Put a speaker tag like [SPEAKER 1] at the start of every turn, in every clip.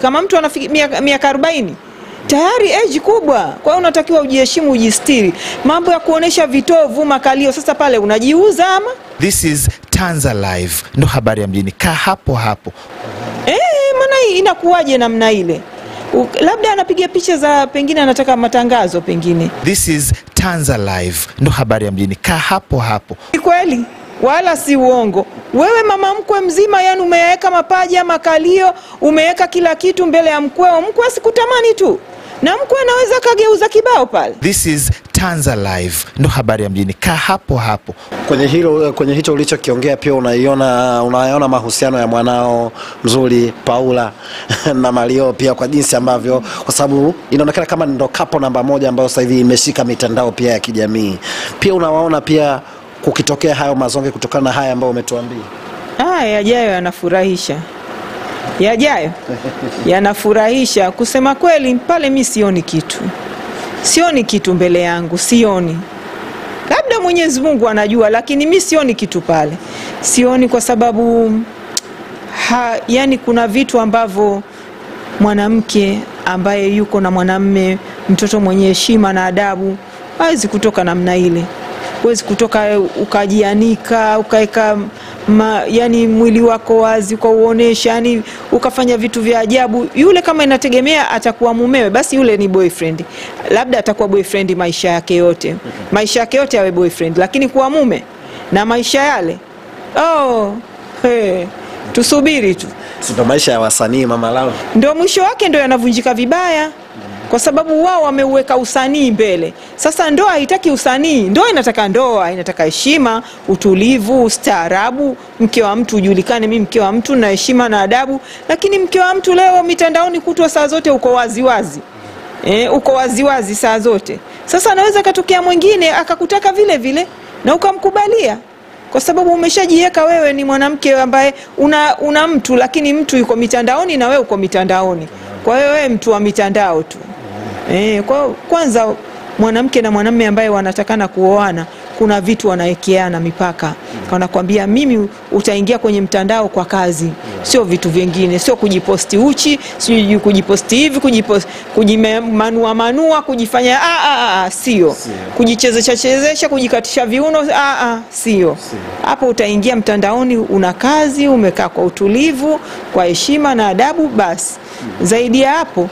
[SPEAKER 1] kama mtu ana miaka arobaini tayari eji kubwa. Kwa hiyo unatakiwa ujiheshimu, ujistiri. Mambo ya kuonesha vitovu, makalio, sasa pale unajiuza ama
[SPEAKER 2] This is Tanza Live, ndo habari ya mjini. Kaa hapo hapo.
[SPEAKER 1] Eh, maana hii inakuwaje namna ile? U- Labda anapiga picha za pengine anataka matangazo pengine.
[SPEAKER 2] This is Tanza Live, ndo habari ya mjini. Kaa hapo hapo.
[SPEAKER 1] Ni kweli wala si uongo. Wewe mama mkwe mzima, yani umeweka mapaja, makalio, umeweka kila kitu mbele ya mkweo. Mkwe asikutamani tu, na mkwe anaweza akageuza kibao pale.
[SPEAKER 2] This is Tanza Live, ndo habari ya mjini. Kaa hapo hapo.
[SPEAKER 3] Kwenye hilo kwenye hicho ulichokiongea pia unaiona unayaona mahusiano ya mwanao mzuri Paula na Mario pia kwa jinsi ambavyo, kwa sababu inaonekana kama ndo kapo namba moja ambayo sasa hivi imeshika mitandao pia ya kijamii. Pia unawaona pia kukitokea hayo mazonge kutokana na haya ambayo umetuambia.
[SPEAKER 1] Ah, yajayo yanafurahisha, yajayo yanafurahisha. Kusema kweli, pale mi sioni kitu, sioni kitu mbele yangu, sioni. Labda Mwenyezi Mungu anajua, lakini mi sioni kitu pale, sioni kwa sababu ha, yani kuna vitu ambavyo mwanamke ambaye yuko na mwanamme, mtoto mwenye heshima na adabu, hawezi kutoka namna ile. Huwezi kutoka ukajianika ukaweka ma, yani mwili wako wazi ukauonesha, yani ukafanya vitu vya ajabu. Yule kama inategemea atakuwa mumewe, basi yule ni boyfriend, labda atakuwa boyfriend maisha yake yote, maisha yake yote awe boyfriend, lakini kuwa mume na maisha yale, oh, hey, tusubiri tu
[SPEAKER 3] Si ndo maisha ya wasanii mama lao.
[SPEAKER 1] ndo mwisho wake ndo yanavunjika vibaya kwa sababu wao wameuweka usanii mbele. Sasa ndoa haitaki usanii, ndoa inataka ndoa, inataka heshima, utulivu, ustaarabu. Mke wa mtu ujulikane, mi mke wa mtu na heshima na adabu. Lakini mke wa mtu leo mitandaoni kutwa saa zote uko waziwazi e, uko waziwazi saa zote. Sasa anaweza katokea mwingine akakutaka vile vile na ukamkubalia kwa sababu umeshajiweka wewe ni mwanamke ambaye una, una mtu lakini mtu yuko mitandaoni na wewe uko mitandaoni. Kwa hiyo wewe mtu wa mitandao tu e, kwa kwanza mwanamke na mwanamume ambaye wanatakana kuoana kuna vitu wanawekeana mipaka, wanakwambia mimi utaingia kwenye mtandao kwa kazi, sio vitu vingine, sio kujiposti uchi, sio kujiposti hivi, kujiposti kujimanua manua, kujifanya ah, ah, ah, sio kujichezesha chezesha, kujikatisha viuno, ah, ah, sio hapo. Utaingia mtandaoni, una kazi, umekaa kwa utulivu, kwa heshima na adabu, basi zaidi ya hapo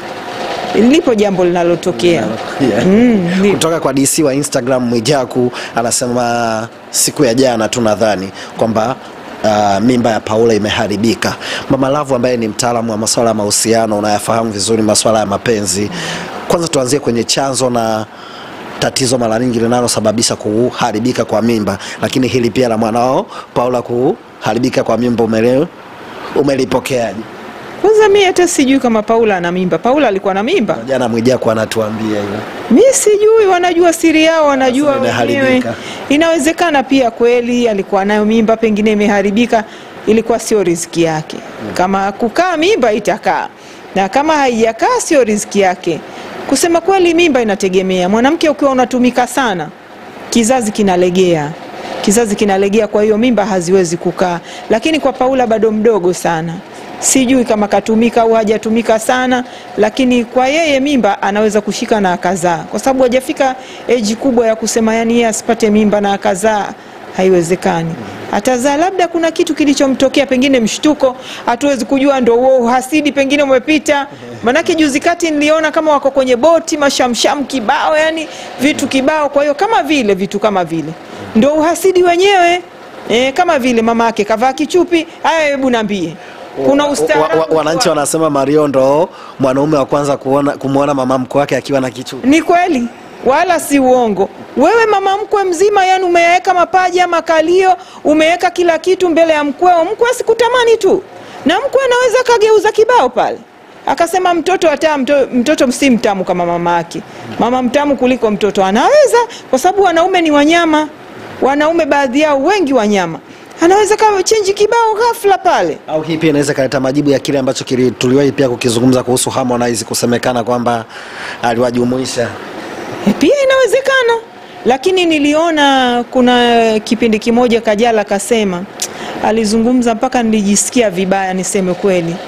[SPEAKER 1] lipo jambo linalotokea
[SPEAKER 3] Yeah.
[SPEAKER 1] Mm, lipo.
[SPEAKER 3] kutoka kwa DC wa Instagram Mwijaku anasema siku ya jana tu nadhani kwamba uh, mimba ya Paula imeharibika. Mama Lavu ambaye ni mtaalamu wa masuala ya mahusiano, unayafahamu vizuri masuala ya mapenzi, kwanza tuanzie kwenye chanzo na tatizo mara nyingi linalosababisha kuharibika kwa mimba, lakini hili pia la mwanao Paula kuharibika kwa mimba umele umelipokeaje?
[SPEAKER 1] Kwanza mi hata sijui kama Paula ana mimba. Paula alikuwa na mimba?
[SPEAKER 3] Jana Mwijaku anatuambia hilo.
[SPEAKER 1] Mi sijui, wanajua siri yao, wanajua
[SPEAKER 3] Wanasema
[SPEAKER 1] wenyewe.
[SPEAKER 3] imeharibika.
[SPEAKER 1] Inawezekana pia kweli alikuwa nayo mimba, pengine imeharibika, ilikuwa sio riziki yake. Kama kukaa mimba itakaa, na kama haijakaa sio riziki yake. Kusema kweli, mimba inategemea. Mwanamke ukiwa unatumika sana, kizazi kinalegea kizazi kinalegea, kwa hiyo mimba haziwezi kukaa. Lakini kwa Paula bado mdogo sana, sijui kama katumika au hajatumika sana, lakini kwa yeye mimba anaweza kushika na akazaa, kwa sababu hajafika eji kubwa ya kusema yani yeye asipate mimba na akazaa, haiwezekani. Atazaa labda kuna kitu kilichomtokea, pengine mshtuko, hatuwezi kujua, ndo huo uhasidi pengine umepita. Manake juzi kati niliona kama wako kwenye boti, mashamsham kibao, yani vitu kibao. Kwa hiyo kama vile vitu kama vile ndo uhasidi wenyewe e, kama vile mama yake kavaa kichupi. Haya, hebu niambie, kuna
[SPEAKER 3] Wa- wa-
[SPEAKER 1] ustaarabu
[SPEAKER 3] wananchi wanasema Mario ndo mwanaume wa kwanza kuona kumwona mama mkwe wake akiwa na kichupi.
[SPEAKER 1] Ni kweli wala si uongo. Wewe mama mkwe mzima, yani umeweka mapaja, makalio, umeweka kila kitu mbele ya mkweo. Mkwe asikutamani tu, na mkwe anaweza akageuza kibao pale akasema mtoto hata mtoto, mtoto si mtamu kama mama yake. Mama mtamu kuliko mtoto anaweza, kwa sababu wanaume ni wanyama. Wanaume baadhi yao wengi wanyama, anaweza kawa chenji kibao ghafla pale.
[SPEAKER 3] Au hii pia inaweza ikaleta majibu ya kile ambacho kili- tuliwahi pia kukizungumza kuhusu Harmonize kusemekana kwamba aliwajumuisha
[SPEAKER 1] E, Pia inawezekana, lakini niliona kuna kipindi kimoja Kajala kasema, alizungumza mpaka nilijisikia vibaya, niseme kweli.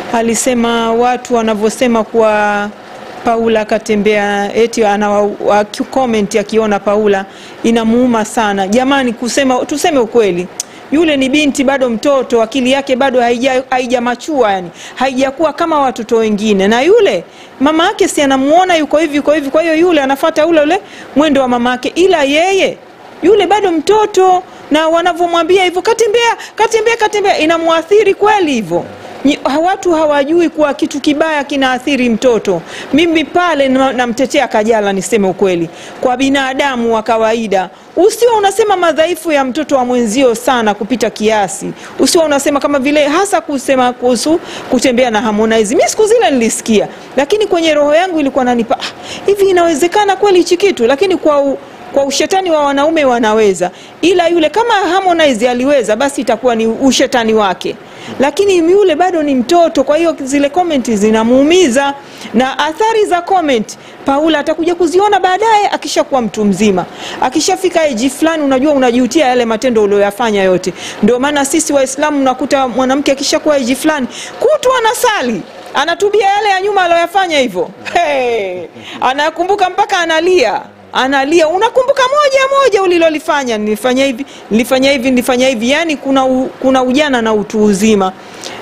[SPEAKER 1] alisema watu wanavyosema kuwa Paula akatembea eti ana comment akiona Paula inamuuma sana. Jamani, kusema tuseme ukweli, yule ni binti bado mtoto, akili yake bado haija haijamachua, yani haijakuwa kama watoto wengine, na yule mama yake si anamuona yuko hivi yuko hivi, kwa hiyo yule anafuata ule ule mwendo wa mama yake, ila yeye yule bado mtoto, na wanavyomwambia hivyo, katembea katembea katembea, inamwathiri kweli hivyo. Nyi- watu hawajui kuwa kitu kibaya kinaathiri mtoto. Mimi pale na- namtetea Kajala, niseme ukweli, kwa binadamu wa kawaida, usiwe unasema madhaifu ya mtoto wa mwenzio sana kupita kiasi, usiwe unasema kama vile, hasa kusema kuhusu kutembea na Harmonize. Mi siku zile nilisikia, lakini kwenye roho yangu ilikuwa nanipa ah, hivi inawezekana kweli hichi kitu, lakini kwa u, kwa ushetani wa wanaume wanaweza, ila yule kama Harmonize aliweza, basi itakuwa ni ushetani wake lakini yule bado ni mtoto, kwa hiyo zile komenti zinamuumiza, na athari za comment Paula atakuja kuziona baadaye akishakuwa mtu mzima, akishafika eji fulani, unajua unajutia yale matendo uliyoyafanya yote. Ndio maana sisi Waislamu unakuta mwanamke akishakuwa eji fulani, kutwa anasali anatubia yale ya nyuma aliyoyafanya hivyo, hey, anakumbuka mpaka analia analia unakumbuka moja moja ulilolifanya, nilifanya hivi nilifanya hivi nilifanya hivi. Yani kuna, u, kuna ujana na utu uzima.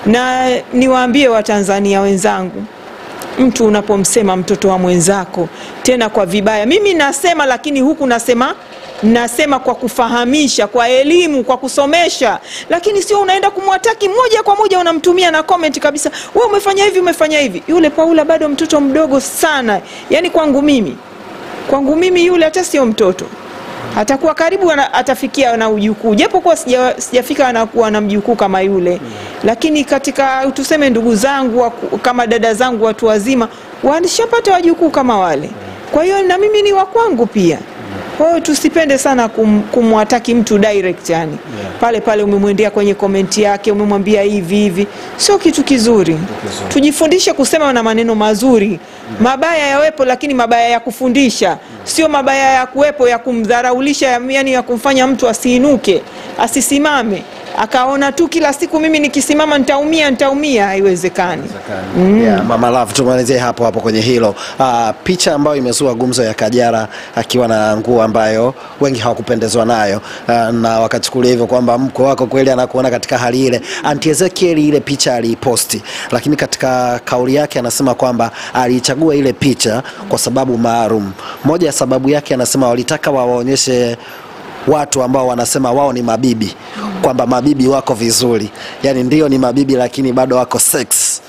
[SPEAKER 1] Na niwaambie Watanzania wenzangu, mtu unapomsema mtoto wa mwenzako tena kwa vibaya, mimi nasema, lakini huku nasema nasema kwa kufahamisha, kwa elimu, kwa kusomesha, lakini sio unaenda kumwataki moja kwa moja, unamtumia na comment kabisa, we umefanya hivi umefanya hivi. Yule Paula bado mtoto mdogo sana, yani kwangu mimi kwangu mimi yule hata sio mtoto, atakuwa karibu ana, atafikia na ujukuu, japo kuwa sija, sijafika anakuwa na mjukuu kama yule, lakini katika tuseme ndugu zangu waku- kama dada zangu watu wazima walishapata wajukuu kama wale, kwa hiyo na mimi ni wa kwangu pia. Kwa hiyo tusipende sana kum, kumwataki mtu direct yani. Pale pale umemwendea kwenye komenti yake umemwambia hivi hivi, sio kitu kizuri. Tujifundishe kusema na maneno mazuri. Mabaya yawepo, lakini mabaya ya kufundisha, sio mabaya ya kuwepo ya kumdharaulisha, ya- yani ya kumfanya mtu asiinuke, asisimame akaona tu kila siku mimi nikisimama nitaumia nitaumia. Haiwezekani.
[SPEAKER 3] Yeah, Mama Love, tumalizie hapo hapo kwenye hilo. Ah, picha ambayo imezua gumzo ya Kajala akiwa na nguo ambayo wengi hawakupendezwa nayo ah, na wakachukulia hivyo kwamba mko wako kweli anakuona katika hali ile. Auntie Ezekiel ile picha aliiposti, lakini katika kauli yake anasema kwamba aliichagua ile picha kwa sababu maalum. Moja ya sababu yake anasema walitaka wawaonyeshe watu ambao wanasema wao ni mabibi kwamba mabibi wako vizuri, yaani ndio ni mabibi lakini bado wako sex.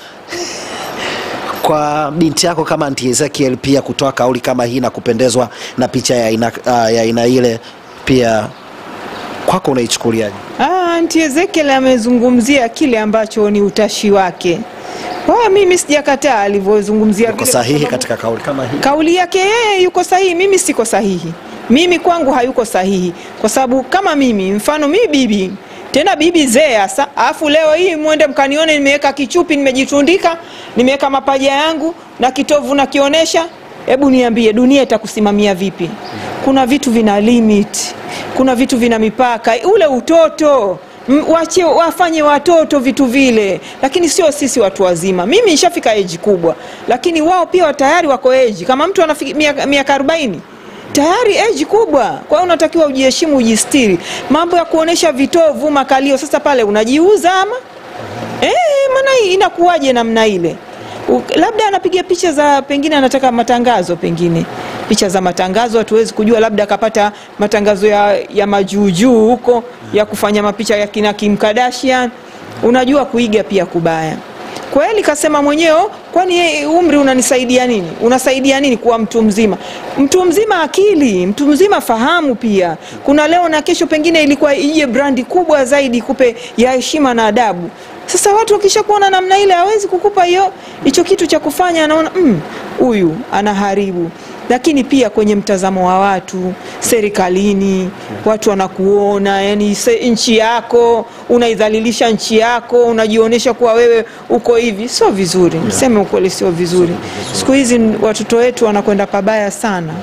[SPEAKER 3] Kwa binti yako kama Auntie Ezekiel pia kutoa kauli kama hii na kupendezwa na picha ya aina ah, ya aina ile, pia kwako unaichukuliaje?
[SPEAKER 1] Ah, Auntie Ezekiel amezungumzia kile ambacho ni utashi wake. Kwa mimi sijakataa alivyozungumzia
[SPEAKER 3] Uko
[SPEAKER 1] vile,
[SPEAKER 3] sahihi
[SPEAKER 1] kwa sababu
[SPEAKER 3] katika kauli kama hii?
[SPEAKER 1] kauli yake yeye yuko sahihi, mimi siko sahihi. Mimi kwangu hayuko sahihi, kwa sababu kama mimi mfano mimi bibi tena bibi zee hasa, alafu leo hii mwende mkanione nimeweka kichupi, nimejitundika, nimeweka mapaja yangu na kitovu nakionyesha. Hebu niambie, dunia itakusimamia vipi? Kuna vitu vina limit, kuna vitu vina mipaka. Ule utoto M- wache wafanye watoto vitu vile, lakini sio sisi watu wazima. Mimi nishafika eji kubwa, lakini wao pia tayari wako eji. Kama mtu anafika miaka- miaka arobaini tayari eji kubwa, kwa hiyo unatakiwa ujiheshimu, ujistiri. Mambo ya kuonesha vitovu, makalio, sasa pale unajiuza ama Eh, maana hii inakuwaje namna ile? U- Labda anapiga picha za pengine anataka matangazo, pengine picha za matangazo, hatuwezi kujua, labda akapata matangazo ya, ya majuujuu huko ya kufanya mapicha ya kina Kim Kardashian. Unajua kuiga pia kubaya. Kweli kasema mwenyewe, kwani yeye umri unanisaidia nini? Unasaidia nini kuwa mtu mzima? Mtu mzima akili, mtu mzima fahamu pia. Kuna leo na kesho, pengine ilikuwa ije brandi kubwa zaidi kupe ya heshima na adabu. Sasa watu wakisha kuona namna ile, hawezi kukupa hiyo hicho kitu cha kufanya, anaona "Mm, huyu anaharibu. Lakini pia kwenye mtazamo wa watu serikalini, watu wanakuona, yani se- nchi yako unaidhalilisha nchi yako, unajionyesha kuwa wewe uko hivi, sio vizuri. Mseme ukweli, sio vizuri. Siku hizi watoto wetu wanakwenda pabaya sana.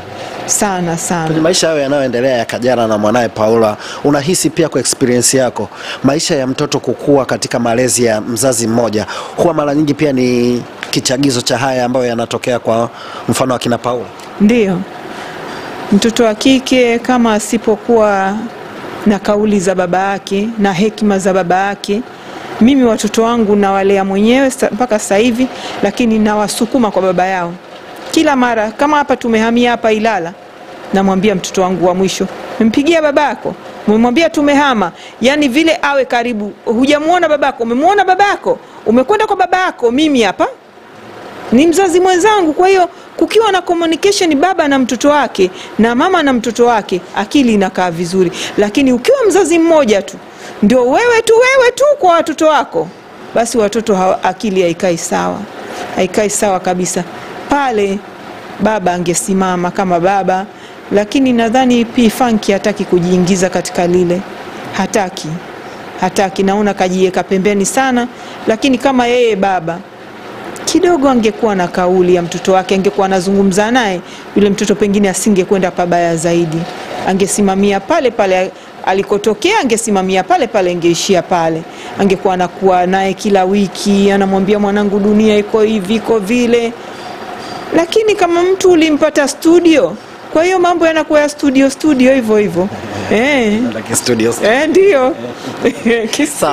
[SPEAKER 1] sana sana
[SPEAKER 3] kwenye maisha hayo yanayoendelea ya Kajala na mwanaye Paula, unahisi pia kwa experience yako, maisha ya mtoto kukua katika malezi ya mzazi mmoja huwa mara nyingi pia ni kichagizo cha haya ambayo yanatokea kwa mfano akina Paula?
[SPEAKER 1] Ndiyo, mtoto wa kike kama asipokuwa na kauli za baba yake na hekima za baba yake, mimi watoto wangu nawalea mwenyewe sa- mpaka sasa hivi, lakini nawasukuma kwa baba yao kila mara. Kama hapa tumehamia hapa Ilala, namwambia mtoto wangu wa mwisho, mempigia babako, umemwambia tumehama, yani vile awe karibu. Hujamuona babako, umemwona babako, umekwenda kwa babako, mimi hapa ni mzazi mwenzangu. Kwa hiyo kukiwa na communication baba na mtoto wake na mama na mtoto wake, akili inakaa vizuri. Lakini ukiwa mzazi mmoja tu ndio wewe tu wewe tu kwa watoto wako, basi watoto hawa, akili haikai sawa, haikai sawa kabisa. Pale baba angesimama kama baba, lakini nadhani P Funk hataki kujiingiza katika lile, hataki hataki, naona kajiweka pembeni sana, lakini kama yeye baba kidogo angekuwa na kauli ya mtoto wake, angekuwa anazungumza naye, yule mtoto pengine asingekwenda pabaya zaidi, angesimamia pale pale alikotokea, angesimamia pale pale, angeishia pale, angekuwa anakuwa naye kila wiki, anamwambia mwanangu, dunia iko hivi iko vile. Lakini kama mtu ulimpata studio, kwa hiyo mambo yanakuwa ya studio studio hivyo hivyo, eh,
[SPEAKER 3] Studios.
[SPEAKER 1] eh, ndio Kis-
[SPEAKER 3] Sawa.